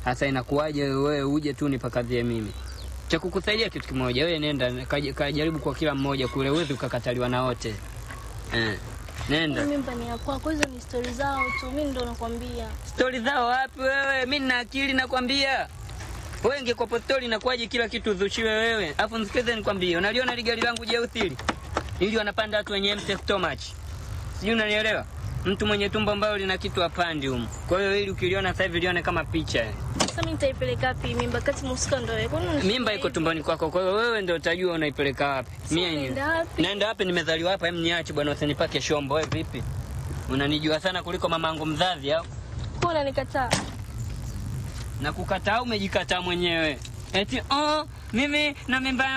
Sasa inakuwaje wewe uje tu nipakadhie mimi? Cha kukusaidia kitu kimoja, wewe nenda kaja- kajaribu kwa kila mmoja kule, uwezi ukakataliwa na wote eh. Nenda. Mimba ni ya kwako, hizo ni stori zao tu, mi ndo nakwambia. Stori zao wapi wewe? Mi nina akili nakwambia. Wewe ingekuwa stori inakuwaje kila kitu udhushiwe wewe? Alafu nisikize nikwambie, unaliona ile gari langu jeusi hili? Ili wanapanda watu wenye empty stomach. Sijui unanielewa? Mtu mwenye tumbo ambalo lina kitu apandi humu. Kwa hiyo ili ukiliona sasa hivi lione kama picha. Sasa mi nitaipeleka wapi mimba kati musika ndo wewe? Kwani unasema Mimba iko hivi? tumboni kwako, kwa hiyo wewe ndio utajua unaipeleka wapi. Mimi yenyewe. naenda wapi? Naenda wapi? Nimezaliwa hapa, hem niache bwana, usinipake shombo. Wewe vipi? Unanijua sana kuliko mamangu mzazi au? Kwa unanikataa? na kukataa umejikataa mwenyewe eti oh, mimi na mimba